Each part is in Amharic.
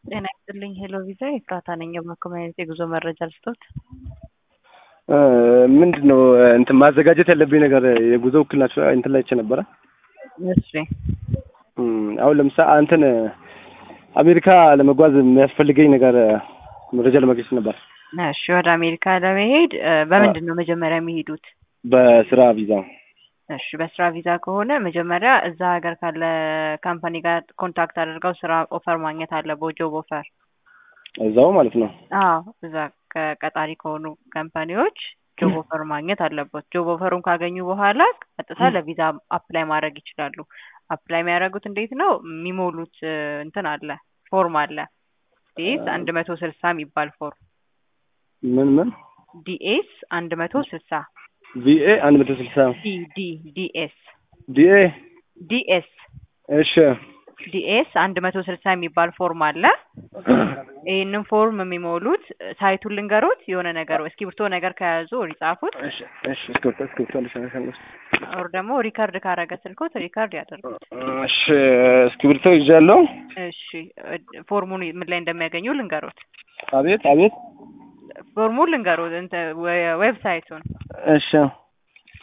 ጤና ይስጥልኝ ሄሎ ቪዛ ኤፍራታ ነኝ። በኮሚኒቲ የጉዞ መረጃ ልስጦት። ምንድን ነው እንትን ማዘጋጀት ያለብኝ ነገር የጉዞ ውክልና እንትን ላይ አይቼ ነበረ። እሺ አሁን ለምሳሌ እንትን አሜሪካ ለመጓዝ የሚያስፈልገኝ ነገር መረጃ ለማግኘት ነበር። እሺ ወደ አሜሪካ ለመሄድ በምንድን ነው መጀመሪያ የሚሄዱት? በስራ ቪዛ። እሺ በስራ ቪዛ ከሆነ መጀመሪያ እዛ ሀገር ካለ ካምፓኒ ጋር ኮንታክት አድርገው ስራ ኦፈር ማግኘት አለበት፣ ጆብ ኦፈር። እዛው ማለት ነው። አዎ እዛ ከቀጣሪ ከሆኑ ካምፓኒዎች ጆብ ኦፈር ማግኘት አለበት። ጆብ ኦፈሩን ካገኙ በኋላ ቀጥታ ለቪዛ አፕላይ ማድረግ ይችላሉ። አፕላይ የሚያደርጉት እንዴት ነው? የሚሞሉት እንትን አለ ፎርም አለ ዲኤስ አንድ መቶ ስልሳ የሚባል ፎርም ምን ምን ዲኤስ አንድ መቶ ስልሳ ቪኤ አንድ መቶ ስልሳ ዲ ዲ ዲኤስ ዲኤ ዲኤስ እሺ ዲኤስ አንድ መቶ ስልሳ የሚባል ፎርም አለ። ይህንን ፎርም የሚሞሉት ሳይቱን ልንገሮት የሆነ ነገር እስክሪብቶ ነገር ከያዙ ሪጻፉት እሺ እሺ እስክሪብቶ እስክሪብቶ ልሸነሸን ውስጥ ኦር ደግሞ ሪከርድ ካረገ ስልኮት ሪከርድ ያደርጉት። እሺ እስክሪብቶ ይዣለሁ። እሺ ፎርሙን ምን ላይ እንደሚያገኙ ልንገሮት። አቤት አቤት ፎርሙን ልንገሮት እንትን ዌብሳይቱን እሺ ሲ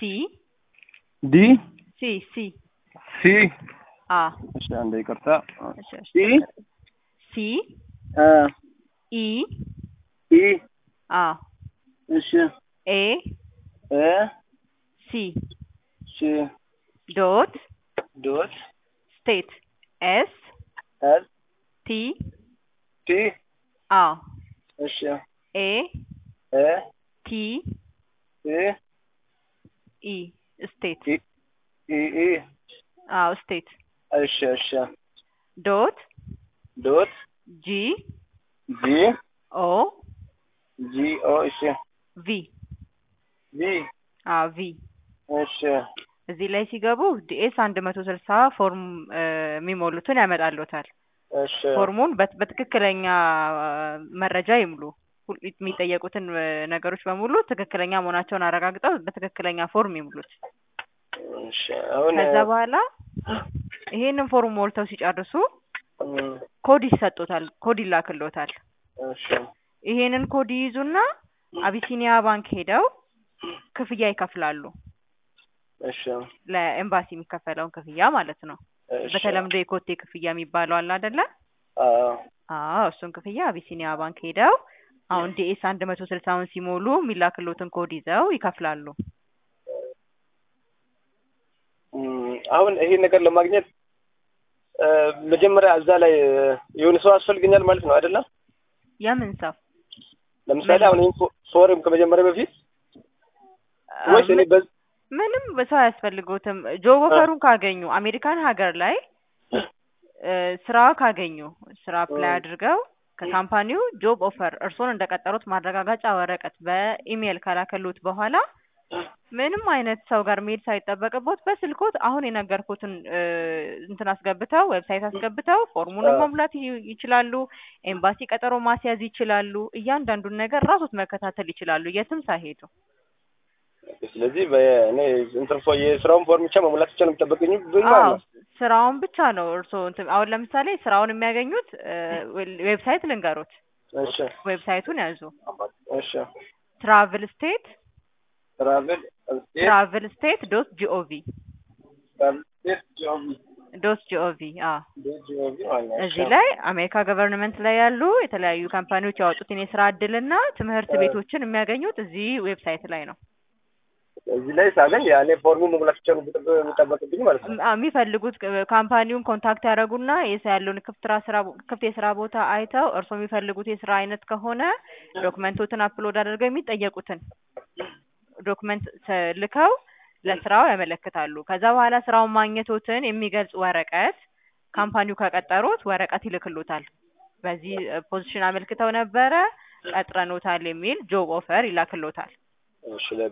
ዲ ሲ ሲ ሲ አ እሺ አንዴ ይቅርታ እሺ እሺ ሲ ሲ አ ኢ ኢ አ እሺ ኤ እ ሲ ሲ ዶት ዶት ስቴት ኤስ ኤስ ቲ ቲ አ እሺ ኤ እ ቲ ኢ ኢ ስቴት ኢ ኢ ኢ አዎ ስቴት እሺ እሺ ዶት ዶት ጂ ጂ ኦ ጂ ኦ እሺ ቪ ቪ አዎ ቪ እሺ እዚህ ላይ ሲገቡ ዲኤስ አንድ መቶ ስልሳ ፎርም የሚሞሉትን ያመጣልዎታል። እሺ ፎርሙን በት- በትክክለኛ መረጃ ይሙሉ። ሁል- የሚጠየቁትን ነገሮች በሙሉ ትክክለኛ መሆናቸውን አረጋግጠው በትክክለኛ ፎርም ይሙሉት። እሺ አሁን ከዛ በኋላ ይሄንን ፎርም ሞልተው ሲጨርሱ እም፣ ኮድ ይሰጡታል። ኮድ ይላክልዎታል። እሺ ይሄንን ኮድ ይይዙና አቢሲኒያ ባንክ ሄደው ክፍያ ይከፍላሉ። እሺ ለኤምባሲ የሚከፈለውን ክፍያ ማለት ነው። እሺ በተለምዶ የኮቴ ክፍያ የሚባለው አለ አይደለ? አዎ አዎ እሱን ክፍያ አቢሲኒያ ባንክ ሄደው አሁን ዲኤስ አንድ መቶ ስልሳውን ሲሞሉ የሚላክሎትን ኮድ ይዘው ይከፍላሉ። እም፣ አሁን ይሄን ነገር ለማግኘት እ፣ መጀመሪያ እዛ ላይ የሆነ ሰው ያስፈልገኛል ማለት ነው አይደለም? የምን ሰው ለምሳሌ አሁን ይሄን ፎ- ፎርም ከመጀመሪያ በፊት ወይስ እኔ በዝ ምንም ሰው አያስፈልጉትም። ጆብ ኦፈሩን ካገኙ አሜሪካን ሀገር ላይ እ፣ ስራ ካገኙ ስራ አፕላይ አድርገው ከካምፓኒው ጆብ ኦፈር እርስዎን እንደቀጠሩት ማረጋገጫ ወረቀት በኢሜይል ካላከሉት በኋላ ምንም አይነት ሰው ጋር መሄድ ሳይጠበቅቦት በስልኮት አሁን የነገርኩትን እ፣ እንትን አስገብተው ዌብሳይት አስገብተው ፎርሙንም መሙላት ይ- ይችላሉ። ኤምባሲ ቀጠሮ ማስያዝ ይችላሉ። እያንዳንዱን ነገር ራሶት መከታተል ይችላሉ የትም ሳይሄዱ። ስለዚህ በእኔ እንትን ፎ- የስራውን ፎርም ብቻ መሙላት ብቻ ነው የሚጠበቅኝ ብኝ ማለት አዎ ነው። ስራውን ብቻ ነው እርስዎ እንትን አሁን ለምሳሌ ስራውን የሚያገኙት እ፣ ዌብሳይት ልንገሮት። እሺ ዌብሳይቱን ያዙ። እሺ ትራቭል ስቴት ትራቭል ስቴት ትራቭል ስቴት ዶት ጂኦቪ ትራቭል ስቴት ጆብ ዶት ጂኦቪ አዎ ዶት ጂኦቪ ማለት ነው። እዚህ ላይ አሜሪካ ገቨርንመንት ላይ ያሉ የተለያዩ ካምፓኒዎች ያወጡትን የስራ እድልና ትምህርት ቤቶችን የሚያገኙት እዚህ ዌብሳይት ላይ ነው። እዚህ ላይ ሳገኝ ያኔ ፎርሙ መሙላት ብቻ ነው የሚጠበ- የሚጠበቅብኝ ማለት ነው። ም- አ- የሚፈልጉት ቅ- ካምፓኒውን ኮንታክት ያደረጉና የስ ያለውን ክፍት ራ- ስራ ቦ- ክፍት የስራ ቦታ አይተው እርስዎ የሚፈልጉት የስራ አይነት ከሆነ ዶክመንቶትን አፕሎድ አድርገው የሚጠየቁትን ዶክመንት ተ- ልከው ለስራው ያመለክታሉ። ከዛ በኋላ ስራውን ማግኘቶትን የሚገልጽ ወረቀት ካምፓኒው ከቀጠሩት ወረቀት ይልክሎታል። በዚህ ፖዚሽን አመልክተው ነበረ ቀጥረኖታል የሚል ጆብ ኦፈር ይላክሎታል። እሺ